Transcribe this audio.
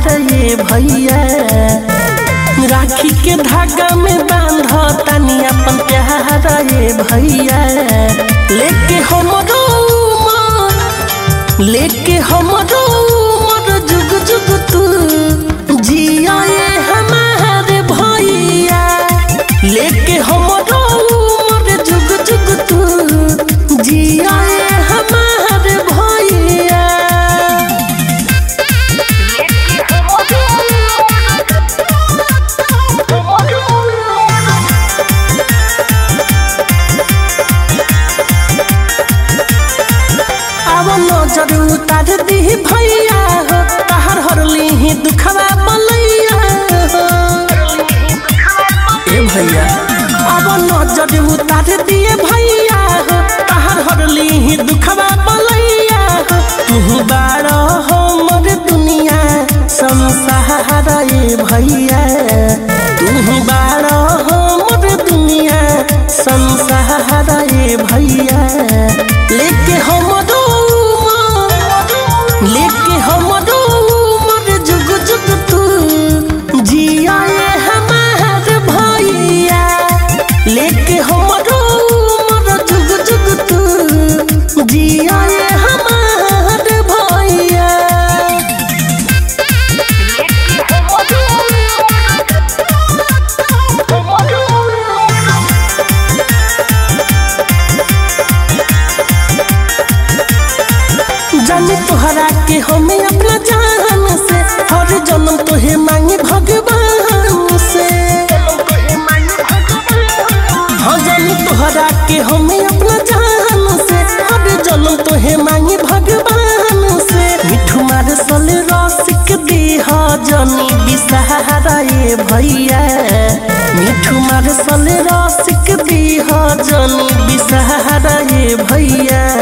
ये भैया राखी के धागा में बांध तनी अपन प्यार ये भैया लेके हमरो उमर लेके हमरो उमर जुग जुग तू जिया ये हमारे भैया लेके हमरो उमर जुग जुग तू जिया ये हमारे भैया अब नजर उतार दी भैया हो तहर हरली ही दुखवा बलैया हो ए भैया अब नजर उतार दिए भैया हो तहर हरली ही दुखवा बलैया हो तू बार हमर दुनिया संसार ए भैया तू बार हमर दुनिया संसार ए भैया लेके हमरो उमर, लेके हमरो उमर जुग जुग तू जिया ये हमार भैया लेके हमरो उमर जुग जुग तू जिया ये हमार भैया जाने तोहरा के हमें अपना जान से हर जन्म तोहे मांगे भगवान से हाँ जाने तोहरा के हमें अपना जान से हर जन्म तोहे मांगे भगवान से मिठू मार सल रसिक दीह जनी बिसहारा ये भैया मिठू मार सल रसिक दीह जनी बिसहारा ये भैया